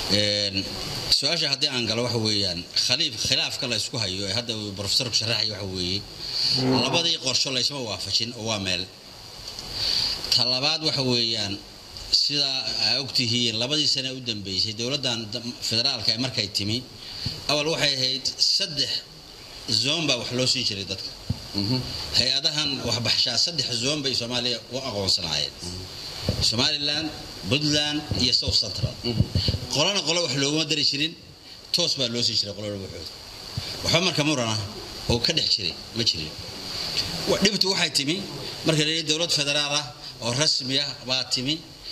su-aasha haddii aan galo waxa weeyaan khaliif khilaafka la ysku hayo ee hadda uu profesorku sharaxay waxa weeye labadii qorsho laysma waafajin oo waa meel ta labaad waxa weeyaan sidaa aa ogtihiin labadii sane u dambeysay dowladdan federaalka ee markay timi awal waxay ahayd saddex zoon baa wax loo siin jiray dadka hay-adahan waxbaxshaa saddex zoon bay soomaaliya u aqoonsanaayeen somalilan puntland iyo south central qolana qolo wax looguma dari jirin toos baa loo sii jiray qolona waxooda waxba marka murana oo ka dhex jiray ma jirin dhibtu waxay timi marka la yidhi dowlad federaal ah oo rasmi ah baa timi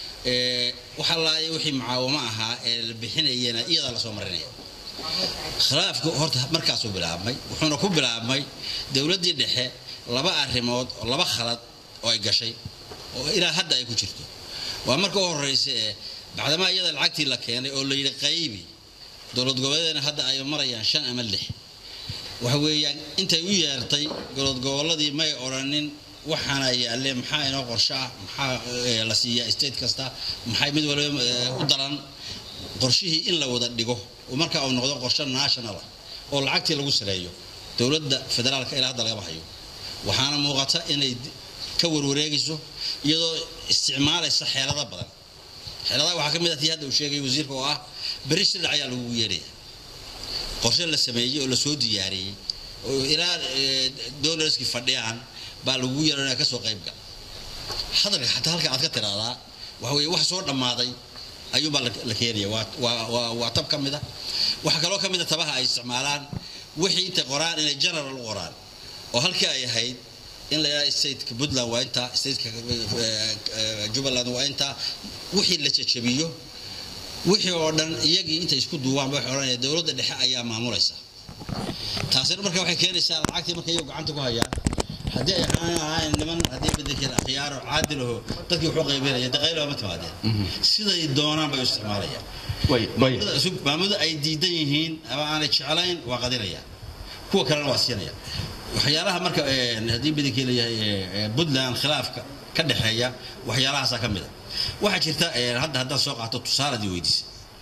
waxa laaya wixii mucaawamo ahaa ee la bixinayana iyadaa lasoo marinaya khilaafku horta markaasuu bilaabmay wuxuuna ku bilaabmay dowladdii dhexe laba arrimood oo laba khalad oo ay gashay oo ilaa hadda ay ku jirto waa marka u horeysa ee bacdamaa iyada lacagtii la keenay oo la yidhi qaybi dowlad goboleedna hadda ay marayaan shan ama lix waxa weeyaan intay u yeertay dowlad goboladii may odhanin waxaana yaalle maxaa inoo qorsho ah maxaa la siiyaa state kasta maxay mid waliba u daran qorshihii in la wada dhigo oo markaa uu noqdo qorsho national ah oo lacagtii lagu saleeyo dowladda federaalka ilaa hadda lagama hayo waxaana muuqata inay ka warwareegayso iyadoo isticmaalaysa xeelado badan xeeladaha waxaa ka mid ah tii hadda uu sheegay wasiirka oo ah beri shildhac ayaa lagugu yeeraya qorshe la sameeyey oo lasoo diyaariyey oo ilaa dolarskii fadhiyaan baa lagugu yeeranaya kasoo qayb gal hadalka xataa halka aad ka tiraahdaa waxa weye wax soo dhammaaday ayuunbaa la keenaya waa tab ka mid a waxaa kaloo ka mid a tabaha ay isticmaalaan wixii intay qoraan inay general u qoraan oo halkii ay ahayd in la yidhaha stateka puntland waa intaa stateka jubbaland waa intaa wixii la jajabiyo wixii oo dhan iyagii intay isku duubaanba waxay odhanaya dowladda dhexe ayaa maamulaysa taasina marka waxay keenaysaa lacagtii marka iyagu gacanta ku hayaan haddii ay ahaan niman haddii bedelkeed akhyaaro caadilaho dadkii wuxuu qaybinaya daqaylo ma timaadeen siday doonaan bay u isticmaalayaan maamulada ay diidan yihiin ama aanay jeclayn waa qadinaya kuwa kalena waa siinaya waxyaalaha marka haddii bedelkii layahay puntland khilaafka ka dhexeeya waxyaalahaasaa ka mid a waxaa jirta hadda haddaad soo qaato tusaaladii weydiisa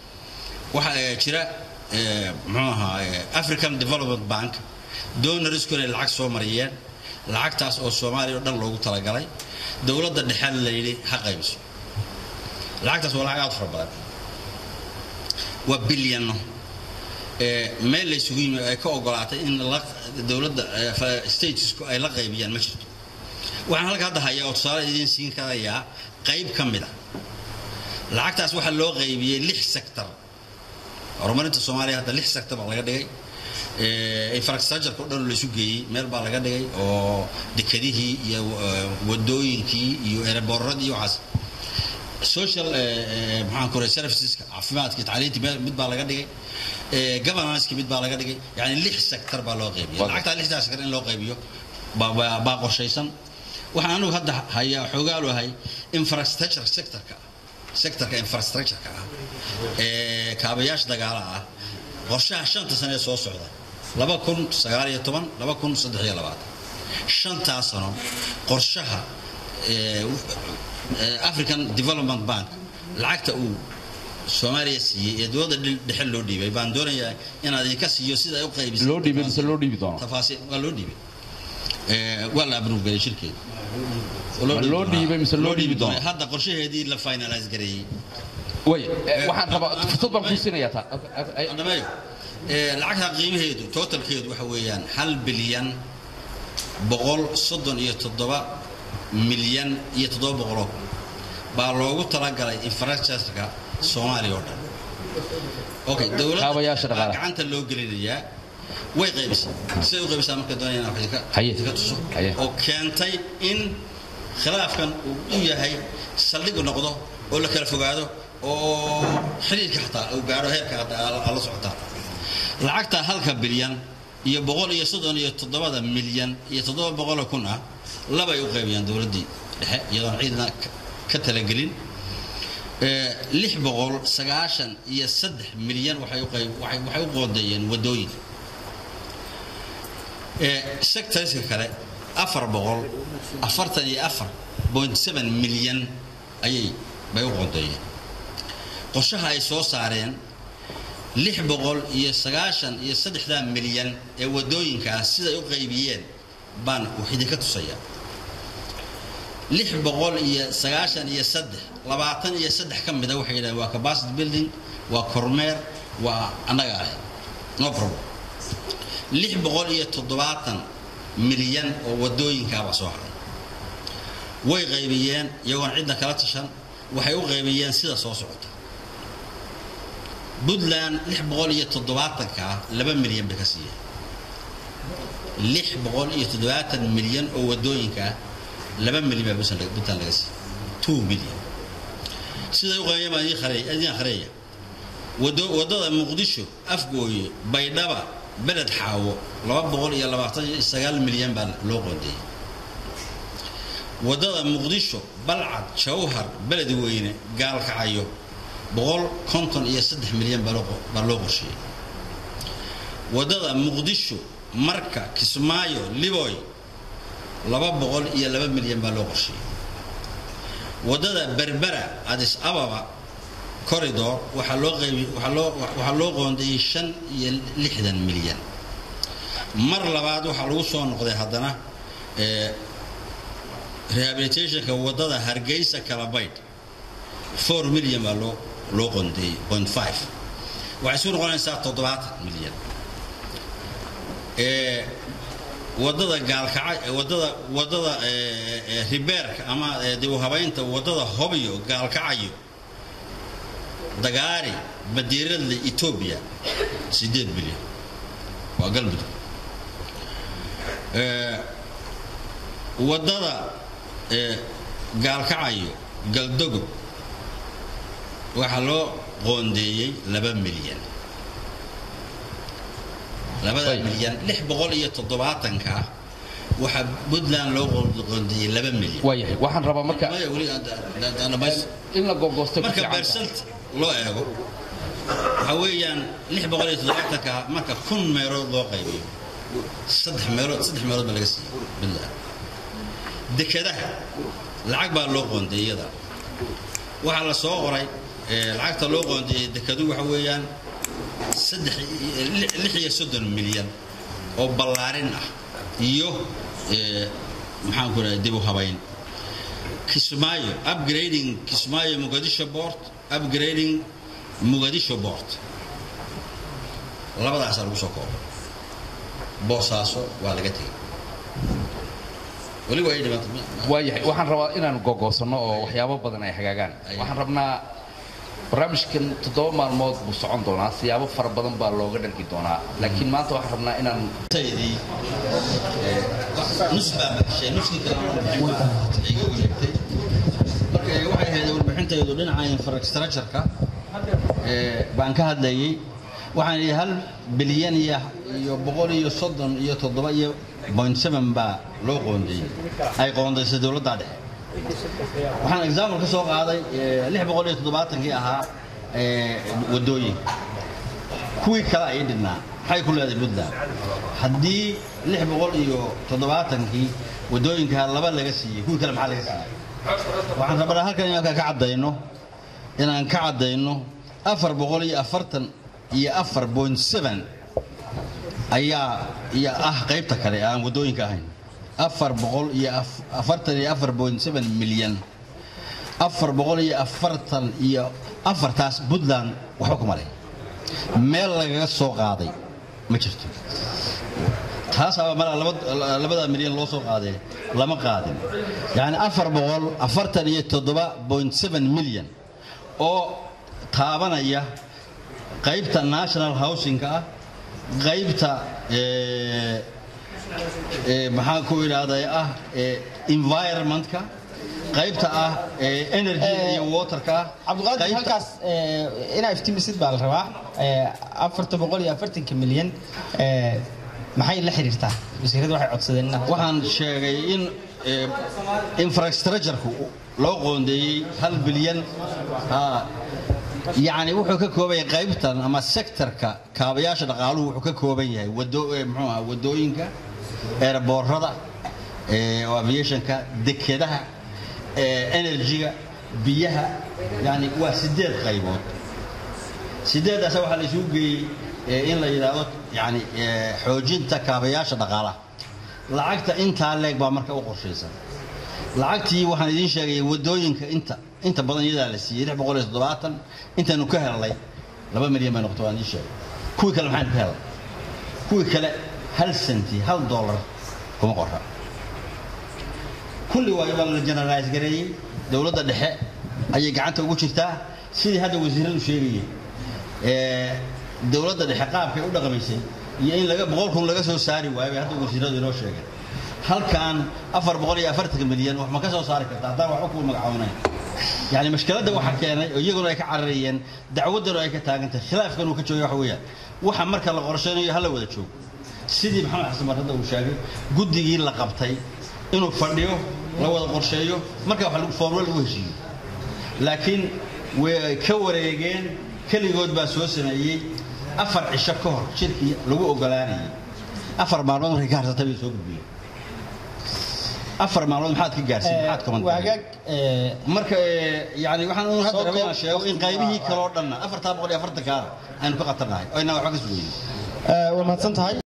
waxaa jira muxuu ahaa african development bank donorsku inay lacag soo mariyeen lacagtaas oo soomaaliya oo dhan loogu talagalay dowladda dhexe la yidhi ha qaybiso lacagtaas waa lacag aad fara badan waa bilyano meel la isugu yimi ay ka ogolaatay in dowladda statesku ay la qaybiyaan ma jirto waxaan halka hadda hayaa oo tusaale idiin siin karayaa qayb ka mid a lacagtaas waxaa loo qaybiyey lix sector horumarinta soomaaliya hadda lix sector baa laga dhigay infrastructureka o dhan laysu geeyey meel baa laga dhigay oo dekedihii iyo wadooyinkii iyo ereborradii iyo waxaas social maxaan ku serviceska caafimaadka tacliinta mid baa laga dhigay governanceki mid baa laga dhigay yani lix sector baa loo qaybiyay lacagtaa lixdaa sector in loo qaybiyo baa qorshaysan waxaan anugu hadda hayaa xoogaalu ahay infrastructure sectorka sectorka infrastructureka ah ee kaabayaasha dagaalaha ah qorshaha shanta sane ee soo socda laba kun sagaal iyo toban laba kun saddex iyo labaatan shantaa sano qorshaha african development bank lacagta uu soomaaliya siiyey ee dowladda dhexe loo dhiibay baan doonayaa inaad idinka siiyo sida ay u qaybisay loo dhiibay mise loo dhiibi doono tafaasiil waa loo dhiibay waa la abruufgelay shirkeeda loo dhiibay mise loo dhiibi doono hadda qorshaheedii la finalize gareeyey way waxaan rabaa fursad baan kuu siinayaa taa dhameeyo lacagta qiimaheedu totalkeedu waxa weeyaan hal bilyan boqol soddon iyo toddoba milyan iyo toddoba boqoloo baa loogu talagalay infrastructureka soomaaliya oo dhan okay Kaabayaasha dowladda dhaqaalaha. gacanta loo gelinayaa way qaybisay siday u qaybisaa marka doonayaan wax idinka Haye. idinka tuso Haye. oo keentay in khilaafkan uu u yahay saldhig noqdo oo la kala fogaado oo xiriirka xataa uu gaadho heerka hadda aad la socotaa lacagta halka bilyan iyo boqol iyo soddon iyo toddobada milyan iyo toddoba boqoloo kun ah labay u qaybiyaan dowladdii dhexe iyadoon ciidna ka- ka talagelin Ee, lix boqol sagaashan iyo saddex milyan waxay u qayb waxay waxay u qoondeeyeen waddooyin Ee, sectorska kale afar boqol afartan iyo afar point seven milyan ayay bay u qoondeeyeen qorshaha ay soo saareen lix boqol iyo sagaashan iyo saddexdaa milyan ee wadooyinkaas siday u qaybiyeen baan wax idinka tusaya lix boqol iyo sagaashan iyo saddex labaatan iyo saddex ka mida waxay yidhahdeen waa capacity building waa kormeer waa annaga ah no problem lix boqol iyo toddobaatan milyan oo wadooyinkaabaa soo haray way qaybiyeen iyagoon cidna kala tashan waxay u qaybiyeen sida soo socota puntland lix boqol iyo toddobaatankaa laba milyan bay ka siiyeen lix boqol iyo toddobaatan milyan oo wadooyinkaa laba milyan baa puntland laga siiyey two milyan siday u qaybiyeen baan idiin akhriya wadada muqdisho afgooye baydhaba beled xaawo laba boqol iyo labaatan iyo sagaal milyan baa loo qoondeeyey wadada muqdisho balcad jawhar beledweyne gaalkacayo boqol konton iyo saddex milyan baa loo qorsheeyey wadada muqdisho marka kismaayo liboy laba boqol iyo laba milyan baa loo qorsheeyey wadada berbera adis ababa corridor waxaa loo qaybi waxaa loo waxaa loo qoondeeyey shan iyo lixdan milyan mar labaad waxaa lagu soo noqday haddana rehabilitationka wadada hargeysa kalabaydh four milyan baa loo loo qoondeeyey point five waxay isu noqonaysaa toddobaatan milyan wadada gaalkaca wadada wadada ribeerka ama dib u habaynta wadada hobyo gaalkacayo dagaari badiiradle etoobiya sideed bilyan waa galmudug wadada gaalkacayo galdogob waxaa loo qoondeeyey laba milyan labada milyan lix boqol iyo toddobaatanka waxaa puntland loo qoondeeyey laba milyan waayahay waxaan rabaa marka in la googoosto marka bersalt loo eego waxaa weeyaan lix boqol iyo toddobaatanka marka kun meelood loo qaybiyo saddex meelood saddex meelood baa laga siiyey puntland dekadaha lacag baa loo qoondeeyey iyada waxaa la soo qoray lacagta loo qoondeeyey dekadu waxa weeyaan saddex lix iyo soddon milyan oo ballaarin ah iyo maxaan ku dhahay dib u habayn kismaayo upgrading kismaayo muqadisho port upgrading muqadisho port labadaasaa lagu soo koobay boosaaso waa laga tegey weli waa ay dhibaata waayahay waxaan rabaa inaan gogoosano oo waxyaabo badan ay hagaagaan waxaan rabnaa barnaamijkan toddoba maalmood buu socon doonaa siyaabo fara badan baa looga dhargi doonaa laakiin maanta waxaan rabnaa inaan taydii nus baa baxshay nuskii kalena iga wareegtay marka waxay ahayd warbixintaydu dhinaca infrastructure-ka baan ka hadlayay waxaan yidhi hal bilyan iyo iyo boqol iyo soddon iyo toddoba iyo point seven baa loo qoondeeyey ay qoondaysay dowladda dhexe waxaan example ka soo qaaday lix boqol iyo toddobaatankii ahaa wadooyinka kuwii kale ay dhidhnaa maxay ku leedahay puntland haddii lix boqol iyo toddobaatankii wadooyinkaa laba laga siiyey kuwii kale maxaa laga siiyey waxaan rabnaa halkan inaan ka caddayno inaan ka caddayno afar boqol iyo afartan iyo afar point seven ayaa iyo ah qaybta kale aan wadooyinka ahayn afar boqol iyo afartan iyo afar point seven milyan afar boqol iyo afartan iyo afartaas puntland waxba kuma leh meel lagaga soo qaaday ma jirto taasaaba malaa labada milyan loo soo qaadee lama qaadin yacni afar boqol afartan iyo toddoba point seven milyan oo taabanaya qaybta national housingka ah qaybta maxaan ku idhaahday ah environmentka qaybta ah energy iyo waterka cabdiqaadir halkaas inaa iftimisid baa la rabaa afarta boqol iyo afartanka milyan maxay la xiriirtaa wasiirada waxay codsadeen inaad waxaan sheegay in infrastructure-ku loo qoondeeyey hal bilyan yacni wuxuu ka kooban yahay qaybtan ama sektorka kaabayaasha dhaqaaluhu wuxuu ka kooban yahay wado muxuu aha wadooyinka eerboorada oo aviationka dekedaha enerjiga biyaha yani waa sideed qaybood sideedaas waxaa la isugu geeyey ee, in la yidhaahdo yani ee, xoojinta kaabayaasha dhaqaalaha lacagta intaa leeg baa marka u qorshaysan lacagtii waxaan idiin sheegay wadooyinka inta inta badan iyadaa la siiyey lix boqol iyo toddobaatan intaanu ka helnay laba milyan bay noqotay waan idiin sheegay kuwii kale maxaynu ka helnay kuwii kale hal senti hal dollar kuma qora kulli waa waa la generalize gareeyey dowladda dhexe ayay gacanta ugu jirtaa sidii hadda wasiiradu sheegayeen ee, dowladda dhexe qaabkay u dhaqmaysay iyo in laga boqol kun laga soo saari waayo bay hadda wasiiradu inoo sheegeen halkan afar boqol iyo afartanka milyan wax ma ka soo saari karta haddaan waxba kuu magacaawanayn yani mashkiladda waxa keenay oo iyaguna ay ka cararayeen dacwaddanu ay ka taagan tahay khilaafkan uu ka joogay waxa weeyaan waxa marka la qorshaynayo hala wada joogo sidii maxamed xasan marrada uu sheegay guddigii la qabtay inuu fadhiyo la wada qorsheeyo marka wax lagu foormo lagu heshiiyo laakiin way ka wareegeen keligood baa soo sameeyey afar cisho ka hor shirkii lagu ogolaanayay afar maalmood markay ka harsatay bay soo gudbiyeen afar maalmood maxaad ka gaarsiin maxaad kaman waagaag ee, marka ee, yani waxaan un hadda Soo rabay inaan koob- sheego in qaybihii kaloo dhanna afartaa boqol iyo afartankaana aynu ka qatarnahay oo inaan waxba ka sugaynin ee, waa mahadsan tahay